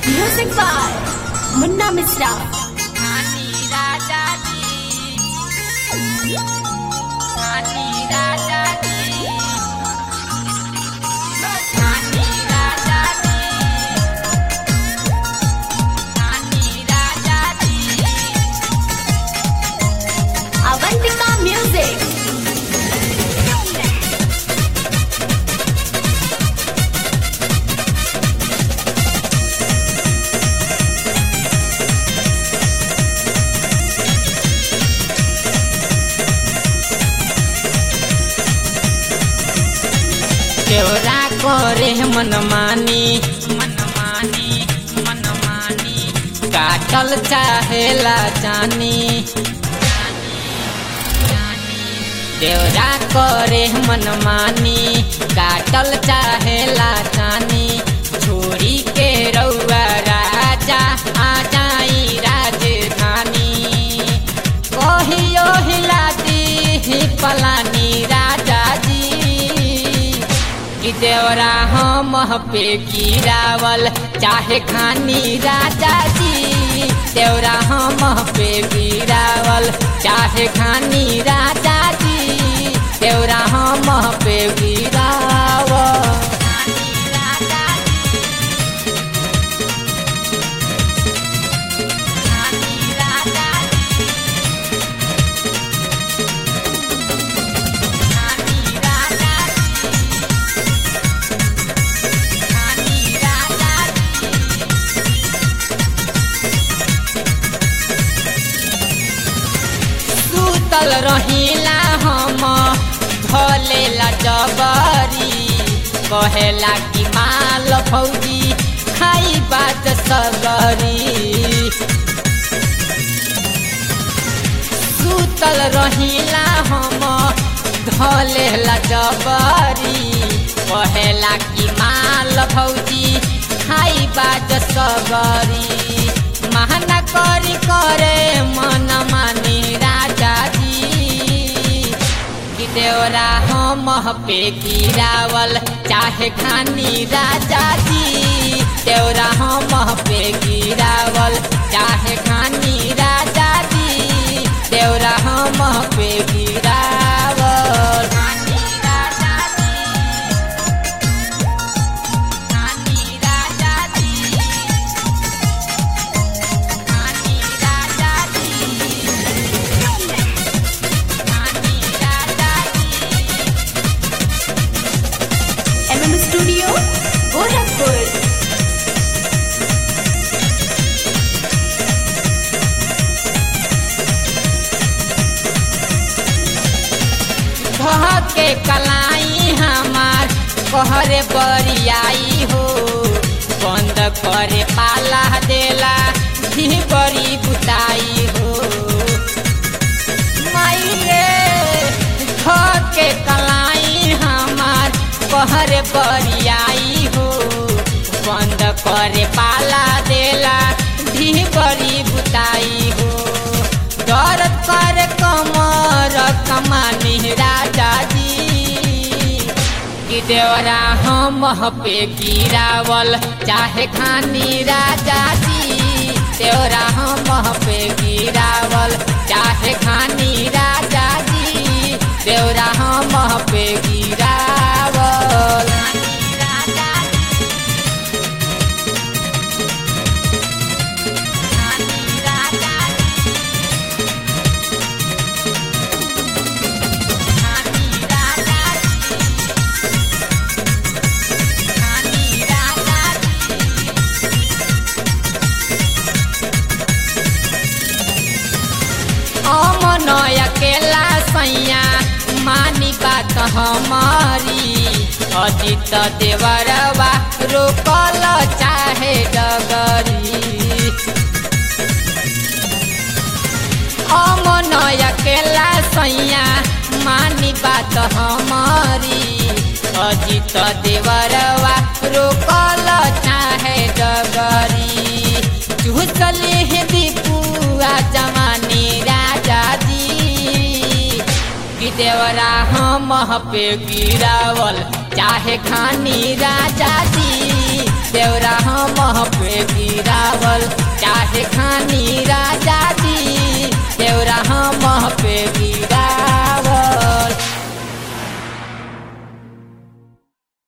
Music by Munna Misra. नानी राजा जी नानी राजा जी नानी राजा जी नानी राजा जी Avantika Music. केवरा करे मनमानी मनमानी मनमानी काटल चाहेला जानी देवरा करे मनमानी काटल चाहेला जानी छोड़ी के रउआ राजा आ जाई राजधानी कहियो हिला दी पलानी राजा जी कि देवरा हम पे गिरावल चाहे खानी राजा जी देवरा हम पे गिरावल चाहे खानी राजा जी देवरा हम पे गिरावल सुतल रहिला हम भलेला जबरी कहेला कि माल फौजी खाई बात सगरी सुतल रहिला हम धलेला जबरी कहेला कि माल भौजी खाई बात सगरी महना करी करे मन मानी राजा जी कि देवरा हम पे गिरावल चाहे खानी राजा जी देवरा हम पे गिरावल चाहे खानी राजा जी देवरा हम पे गिरावल खानी राजा जी खानी राजा जी खानी राजा जी खानी राजा जी MM Studio, Gorakhpur. कह के कलाई हमार कहरे बरियाई हो बंद करे पाला देला भी बड़ी बुताई हो माई रे कह के कलाई हमार कहरे बरियाई हो बंद करे पाला देला भी बड़ी बुताई हो दर्द कर कमर कमानी राजा जी कि देवरा हम पे गिरावल चाहे खानी राजा जी देवरा हम पे गिरावल चाहे खानी राजा जी देवरा हम पे गिरावल राजा राजा अमन अकेला सैया मानी बात हमारी अजित देवरवा रोकल चाहे डगरी अमन अकेला सैया मानी बात हमारी अजित देवरवा रोकल चाहे डगरी चूसले हे दीपुआ जमानी राजा जी कि देवरा हम पे गिरावल चाहे खानी राजा जी देवरा हम पे गिरावल चाहे खानी राजा जी देवरा हम पे